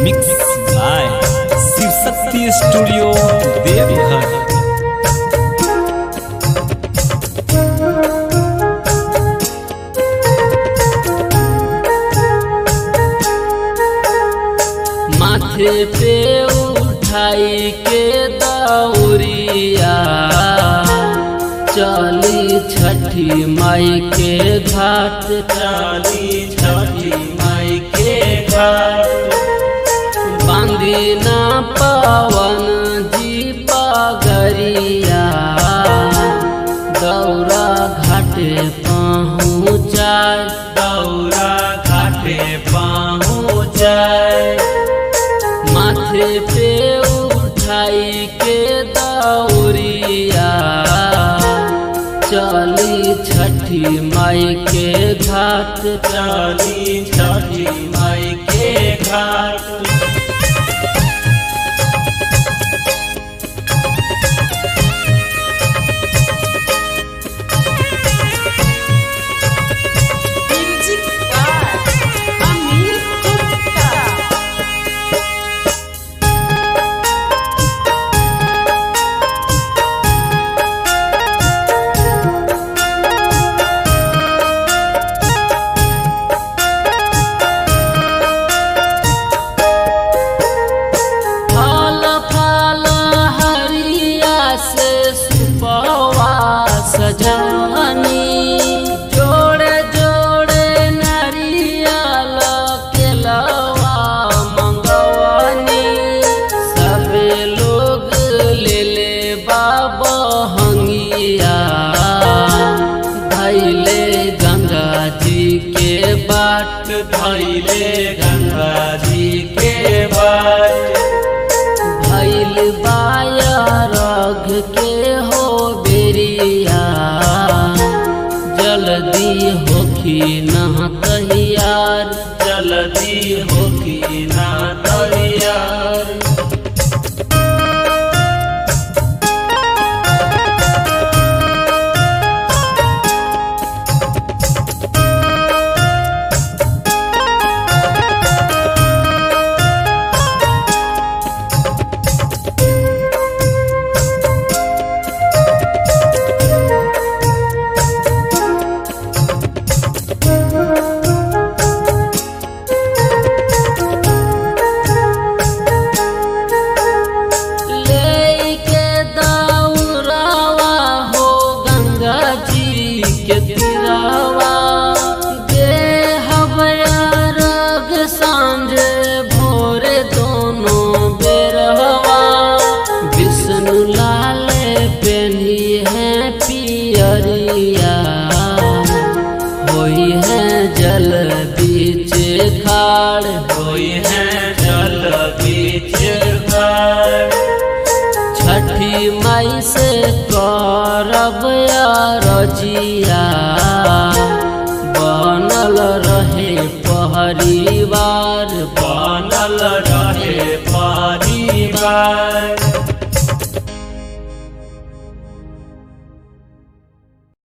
Mix by Shiv Shakti studio Deoghar माथे पे उठाई के दौरिया चली छठी माई के घाट चली छठी माई के घाट बांधी ना पवन जी पगरिया दौरा घाटे पहुँचाए दौरा घाटे पहुँचाए माथे पे उठाई के दौरिया चली छठी माई के घाट चली छठी माई के घाट Music by Amir Gupta. फल फल हरिया से सुपवा सजनी जोड़े जोड़े नरियल के लवा मंगवनी सबे लोग ले ले बाबा हंगिया धैले गंगा जी के बाट धैले गंगा जी के बाट भैल बाया रघ के हो बेरिया जल्दी होखी न तैयार जल्दी होखी न तैयार लेके दौड़ावा हो गंगा जी के तिरावा दे हवया रग सांझ भोर दोनों बेरहवा विष्णु लाल पेनी है पियरिया होई है जल बीच खाड़ होई है जल बीच खाड़ छठी माई से करब रजिया बनल रहे पहरीवा